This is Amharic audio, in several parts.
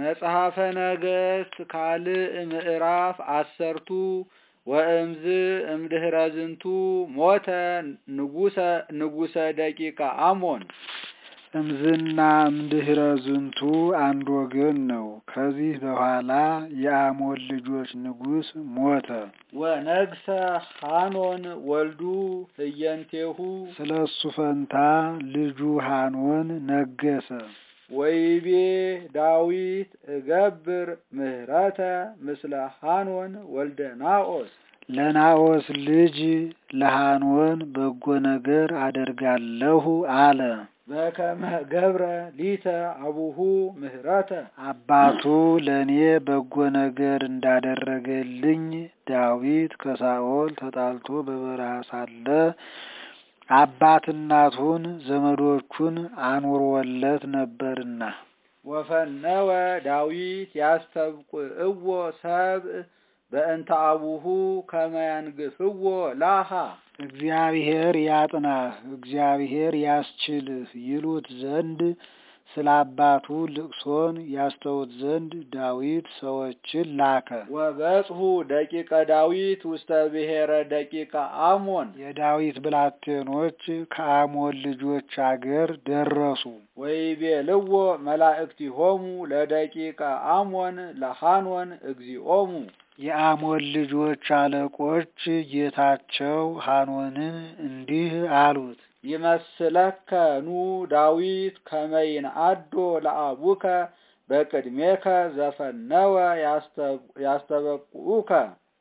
መጽሐፈ ነገሥት ካልዕ ምዕራፍ አሰርቱ ወእምዝ እምድህረ ዝንቱ ሞተ ንጉሰ ንጉሰ ደቂቀ አሞን። እምዝና እምድህረ ዝንቱ አንድ ወገን ነው። ከዚህ በኋላ የአሞን ልጆች ንጉሥ ሞተ። ወነግሰ ሐኖን ወልዱ ህየንቴሁ ስለ እሱ ፈንታ ልጁ ሐኖን ነገሰ። ወይቤ ዳዊት እገብር ምህረተ ምስለ ሐኖን ወልደ ናኦስ ለናኦስ ልጅ ለሐኖን በጎ ነገር አደርጋለሁ አለ። በከመ ገብረ ሊተ አቡሁ ምህረተ አባቱ ለእኔ በጎ ነገር እንዳደረገልኝ ዳዊት ከሳኦል ተጣልቶ በበረሃ ሳለ አባት እናቱን ዘመዶቹን አኑሮለት ነበርና። ወፈነወ ዳዊት ያስተብቁዕዎ ሰብእ በእንተ አቡሁ ከመ ያንግፍዎ ላሃ እግዚአብሔር ያጥናህ፣ እግዚአብሔር ያስችልህ ይሉት ዘንድ ስለ አባቱ ልቅሶን ያስተውት ዘንድ ዳዊት ሰዎችን ላከ። ወበጽሑ ደቂቀ ዳዊት ውስተ ብሔረ ደቂቀ አሞን የዳዊት ብላቴኖች ከአሞን ልጆች አገር ደረሱ። ወይቤልዎ መላእክቲሆሙ ለደቂቀ አሞን ለሐኖን እግዚኦሙ የአሞን ልጆች አለቆች ጌታቸው ሐኖንን እንዲህ አሉት። ይመስለከ ኑ ዳዊት ከመይን አዶ ለአቡከ በቅድሜከ ዘፈነወ ያስተበቁኡከ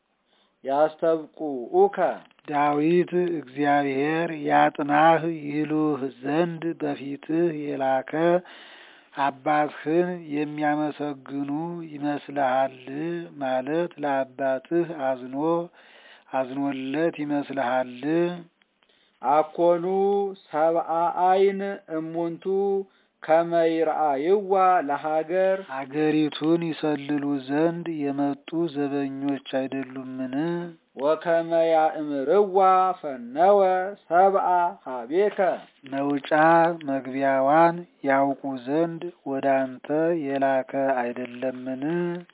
ያስተብቁኡከ ዳዊት እግዚአብሔር ያጥናህ ይሉህ ዘንድ በፊትህ የላከ አባትህን የሚያመሰግኑ ይመስልሃል ማለት ለአባትህ አዝኖ አዝኖለት ይመስልሃል? አኮኑ ሰብአ አይን እሙንቱ ከመይርአይዋ ለሀገር አገሪቱን ይሰልሉ ዘንድ የመጡ ዘበኞች አይደሉምን? ወከመ ያእምርዋ ፈነወ ሰብአ ሀቤከ መውጫ መግቢያዋን ያውቁ ዘንድ ወደ አንተ የላከ አይደለምን?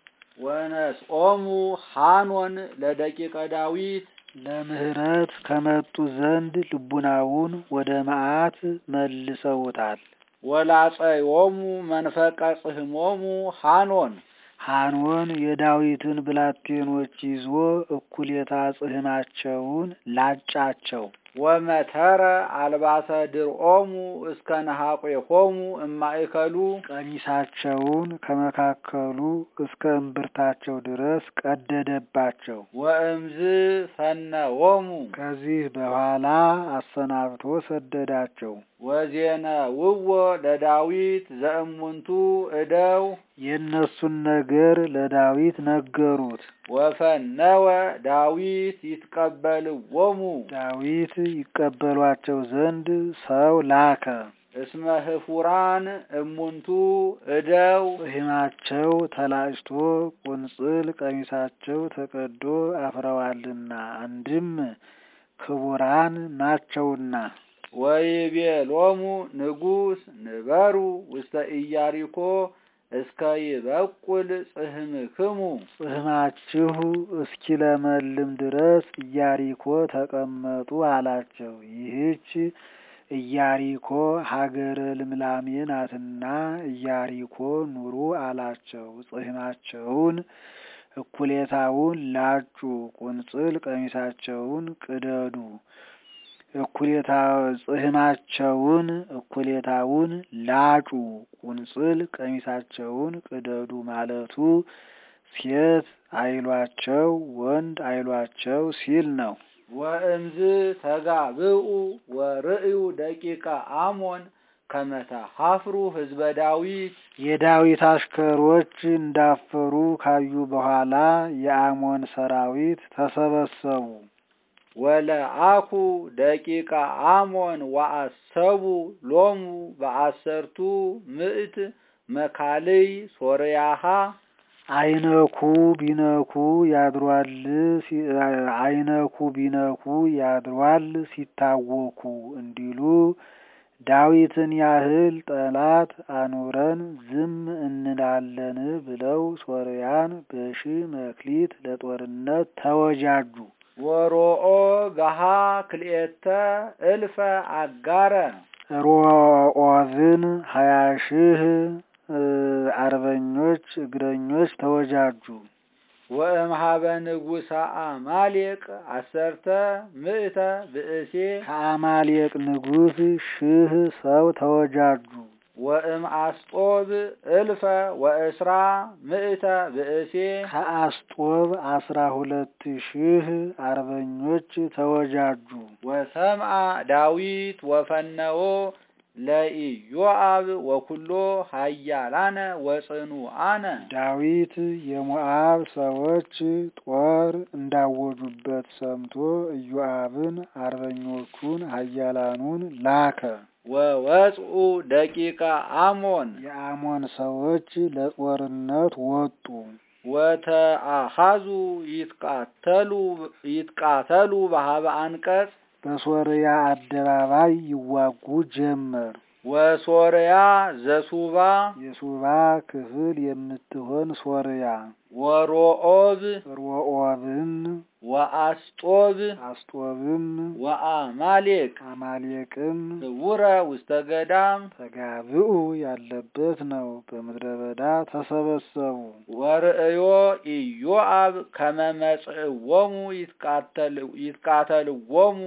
ወነስኦሙ ሐኖን ለደቂቀ ዳዊት ለምህረት ከመጡ ዘንድ ልቡናውን ወደ መዓት መልሰውታል። ወላጸዮሙ መንፈቀ ጽሕሞሙ ሐኖን ሐኖን የዳዊትን ብላቴኖች ይዞ እኩሌታ ጽሕማቸውን ላጫቸው። ወመተረ አልባሰ ድርኦሙ እስከ ነሐቆሆሙ እማእከሉ ቀሚሳቸውን ከመካከሉ እስከ እምብርታቸው ድረስ ቀደደባቸው። ወእምዝ ፈነዎሙ ከዚህ በኋላ አሰናብቶ ሰደዳቸው። ወዜነ ውዎ ለዳዊት ዘእሙንቱ እደው የእነሱን ነገር ለዳዊት ነገሩት። ወፈነወ ዳዊት ይትቀበልዎሙ ዳዊት ይቀበሏቸው ዘንድ ሰው ላከ። እስመ ህፉራን እሙንቱ እደው ጽሕማቸው ተላጭቶ ቁንጽል ቀሚሳቸው ተቀዶ አፍረዋልና አንድም ክቡራን ናቸውና። ወይቤሎሙ ንጉሥ ንበሩ ውስተ ኢያሪኮ እስከ ይበቁል ጽሕምክሙ ጽሕማችሁ እስኪለመልም ድረስ ኢያሪኮ ተቀመጡ አላቸው። ይህች ኢያሪኮ ሀገረ ልምላሜ ናትና ኢያሪኮ ኑሩ አላቸው። ጽሕማቸውን እኩሌታውን ላጩ፣ ቁንጽል ቀሚሳቸውን ቅደዱ እኩሌታ ጽሕማቸውን እኩሌታውን ላጩ ቁንጽል ቀሚሳቸውን ቅደዱ ማለቱ ሴት አይሏቸው ወንድ አይሏቸው ሲል ነው። ወእምዝ ተጋብኡ ወርእዩ ደቂቀ አሞን ከመተ ሀፍሩ ህዝበ ዳዊት የዳዊት አሽከሮች እንዳፈሩ ካዩ በኋላ የአሞን ሰራዊት ተሰበሰቡ። ወለአኩ ደቂቀ አሞን ወአሰቡ ሎሙ በአሰርቱ ምዕት መካልይ ሶርያሃ አይነኩ ቢነኩ ያድሯል አይነኩ ቢነኩ ያድሯል ሲታወኩ እንዲሉ ዳዊትን ያህል ጠላት አኑረን ዝም እንላለን ብለው ሶርያን በሺ መክሊት ለጦርነት ተወጃጁ። ወሮኦ ገሃ ክልኤተ እልፈ አጋረ ሮኦዝን ሀያ ሺህ አርበኞች እግረኞች ተወጃጁ። ወእምሃበ ንጉሠ አማሌቅ አሰርተ ምእተ ብእሴ ከአማሌቅ ንጉሥ ሺህ ሰው ተወጃጁ። ወእም አስጦብ እልፈ ወእስራ ምእተ ብእሴ ከአስጦብ አስራ ሁለት ሺህ አርበኞች ተወጃጁ። ወሰምአ ዳዊት ወፈነዎ ለኢዮአብ ወኩሎ ሀያላነ ወጽኑአነ ዳዊት የሞዓብ ሰዎች ጦር እንዳወጁበት ሰምቶ ኢዮአብን አርበኞቹን ኃያላኑን ላከ። ወወጽኡ ደቂቀ አሞን የአሞን ሰዎች ለጦርነት ወጡ። ወተአሃዙ ይትቃተሉ ይትቃተሉ በሀበ አንቀጽ በሶርያ አደባባይ ይዋጉ ጀመር። ወሶርያ ዘሱባ የሱባ ክፍል የምትሆን ሶርያ ወሮኦብ ሮኦብን ወአስጦብ አስጦብም ወአማሌቅ አማሌቅም ህውረ ውስተ ገዳም ተጋብኡ ያለበት ነው። በምድረ በዳ ተሰበሰቡ። ወርእዮ ኢዮአብ ከመ መጽእዎሙ ይትቃተልዎሙ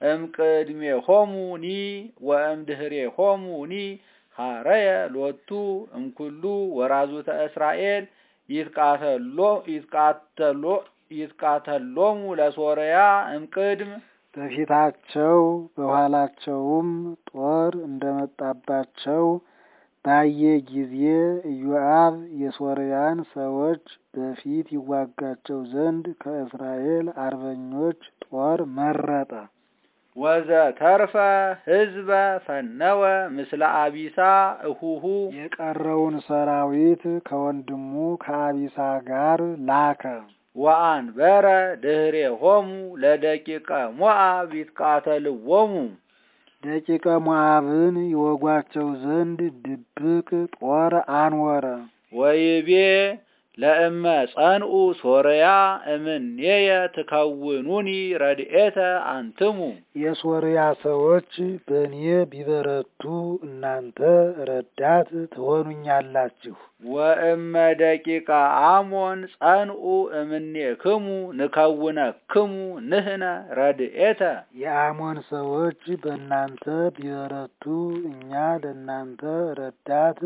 እምቅድሜሆሙኒ ወእምድኅሬሆሙኒ ሀረየ ሎቱ እምኩሉ ወራዙተ እስራኤል ይትቃተሎ ይትቃተሎ ይትቃተሎሙ ለሶርያ እምቅድም በፊታቸው በኋላቸውም ጦር እንደመጣባቸው ባየ ጊዜ ኢዮአብ የሶርያን ሰዎች በፊት ይዋጋቸው ዘንድ ከእስራኤል አርበኞች ጦር መረጠ። ወዘ ተርፈ ህዝበ ፈነወ ምስለ አቢሳ እሁሁ የቀረውን ሰራዊት ከወንድሙ ከአቢሳ ጋር ላከ። ወአንበረ ድኅሬሆሙ ለደቂቀ ሞዓብ ይትቃተልዎሙ ደቂቀ ሞዓብን ይወጓቸው ዘንድ ድብቅ ጦር አንወረ። ወይቤ ለእመ ጸንኡ ሶርያ እምኔየ ትከውኑኒ ረድኤተ አንትሙ የሶርያ ሰዎች በእኔ ቢበረቱ እናንተ ረዳት ትሆኑኛላችሁ። ወእመ ደቂቀ አሞን ጸንኡ እምኔክሙ ንከውነክሙ ንህነ ረድኤተ የአሞን ሰዎች በእናንተ ቢበረቱ እኛ ለእናንተ ረዳት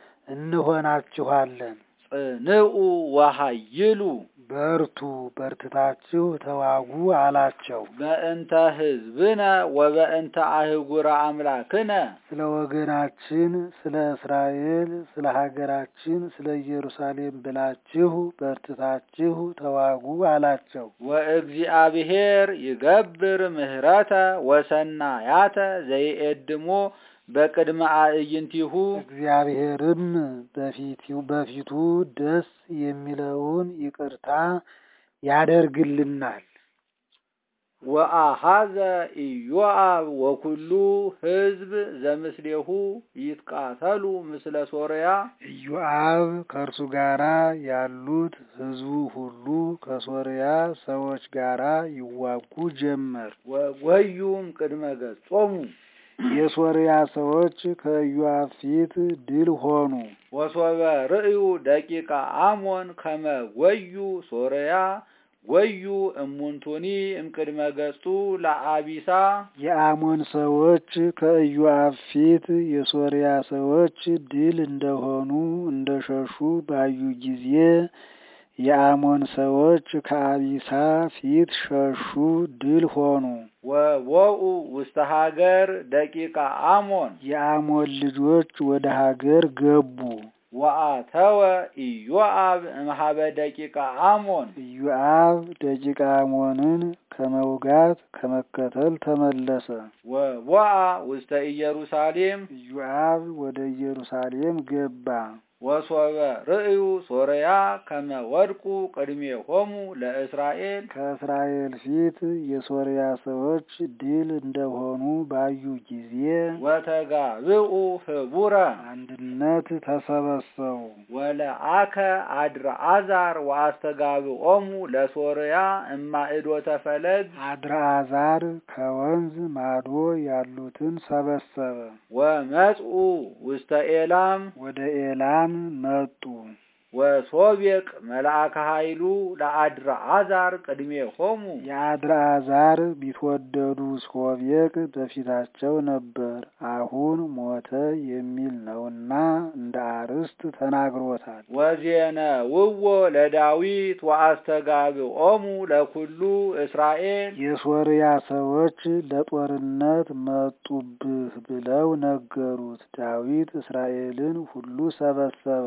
እንሆናችኋለን። ጽንዑ ወሃይሉ በርቱ በርትታችሁ ተዋጉ አላቸው። በእንተ ህዝብነ ወበእንተ አህጉረ አምላክነ ስለ ወገናችን፣ ስለ እስራኤል፣ ስለ ሀገራችን፣ ስለ ኢየሩሳሌም ብላችሁ በርትታችሁ ተዋጉ አላቸው። ወእግዚአብሔር ይገብር ምህረተ ወሰናያተ ዘይኤድሞ በቅድመ አዕይንቲሁ እግዚአብሔርም በፊቱ ደስ የሚለውን ይቅርታ ያደርግልናል። ወአሃዘ ኢዮአብ ወኩሉ ህዝብ ዘምስሌሁ ይትቃተሉ ምስለ ሶርያ ኢዮአብ ከእርሱ ጋራ ያሉት ህዝቡ ሁሉ ከሶርያ ሰዎች ጋራ ይዋጉ ጀመር። ወወዩም ቅድመ ገጾሙ የሶርያ ሰዎች ከኢዮአብ ፊት ድል ሆኑ። ወሶበ ርእዩ ደቂቀ አሞን ከመ ወዩ ሶርያ ወዩ እሙንቱኒ እምቅድመ ገጹ ለአቢሳ የአሞን ሰዎች ከኢዮአብ ፊት የሶርያ ሰዎች ድል እንደሆኑ እንደሸሹ ባዩ ጊዜ የአሞን ሰዎች ከአቢሳ ፊት ሸሹ፣ ድል ሆኑ። ወወኡ ውስተ ሀገር ደቂቀ አሞን የአሞን ልጆች ወደ ሀገር ገቡ። ወአተወ ኢዮአብ እምሃበ ደቂቀ አሞን ኢዮአብ ደቂቀ አሞንን ከመውጋት ከመከተል ተመለሰ። ወወአ ውስተ ኢየሩሳሌም ኢዮአብ ወደ ኢየሩሳሌም ገባ። ወሶበ ርእዩ ሶርያ ከመ ወድቁ ቅድሜሆሙ ለእስራኤል ከእስራኤል ፊት የሶርያ ሰዎች ድል እንደሆኑ ባዩ ጊዜ ወተጋብኡ ህቡረ አንድነት ተሰበሰቡ። ወለአከ አድርአዛር ወአስተጋብኦሙ ለሶርያ እማእዶተ ፈለግ አድርአዛር ከወንዝ ማዶ ያሉትን ሰበሰበ። ወመጽኡ ውስተ ኤላም ወደ ኤላም መጡ። ወሶቤቅ መልአከ ኃይሉ ለአድርአዛር ቅድሜሆሙ የአድርአዛር ቢትወደዱ ሶቤቅ በፊታቸው ነበር። አሁን ሞተ የሚል ነውና እንደ አርስት ተናግሮታል። ወዜነ ውዎ ለዳዊት ወአስተጋብኦሙ ለኩሉ እስራኤል የሶርያ ሰዎች ለጦርነት መጡብህ ብለው ነገሩት። ዳዊት እስራኤልን ሁሉ ሰበሰበ።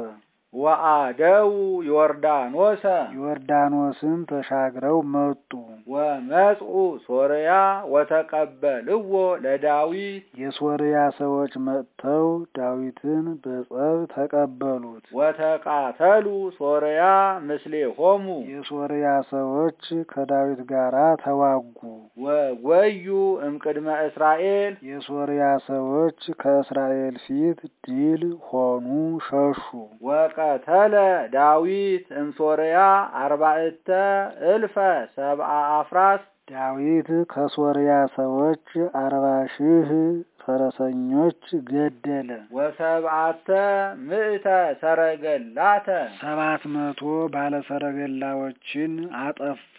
ወአደው ዮርዳኖሰ ዮርዳኖስን ተሻግረው መጡ። ወመጽኡ ሶርያ ወተቀበልዎ ለዳዊት የሶርያ ሰዎች መጥተው ዳዊትን በጸብ ተቀበሉት። ወተቃተሉ ሶርያ ምስሌሆሙ የሶርያ ሰዎች ከዳዊት ጋር ተዋጉ። ወጎዩ እምቅድመ እስራኤል የሶርያ ሰዎች ከእስራኤል ፊት ድል ሆኑ፣ ሸሹ። ወቀተለ ዳዊት እምሶርያ አርባዕተ እልፈ ሰብአ አፍራስ ዳዊት ከሶርያ ሰዎች አርባ ሺህ ፈረሰኞች ገደለ። ወሰብዓተ ምእተ ሰረገላተ ሰባት መቶ ባለሰረገላዎችን አጠፋ።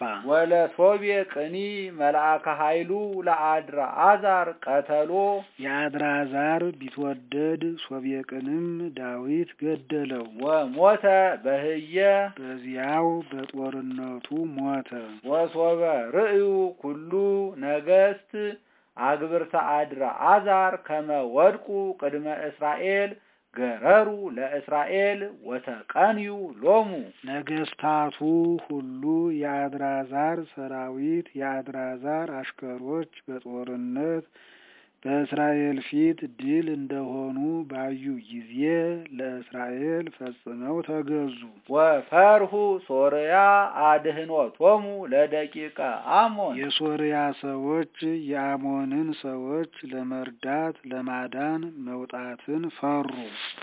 ወለሶቤቅኒ መልአከ ኃይሉ ለአድርአዛር ቀተሎ የአድራዛር ቢትወደድ ሶቤቅንም ዳዊት ገደለው። ወሞተ በህየ በዚያው በጦርነቱ ሞተ። ወሶበ ርእዩ ኩሉ ነገስት አግብርተ አድርአዛር ከመ ወድቁ ቅድመ እስራኤል ገረሩ ለእስራኤል ወተቀንዩ ሎሙ ነገስታቱ ሁሉ የአድራዛር ሰራዊት የአድራዛር አሽከሮች በጦርነት በእስራኤል ፊት ድል እንደሆኑ ባዩ ጊዜ ለእስራኤል ፈጽመው ተገዙ። ወፈርሁ ሶርያ አድህኖቶሙ ለደቂቀ አሞን የሶርያ ሰዎች የአሞንን ሰዎች ለመርዳት ለማዳን መውጣትን ፈሩ።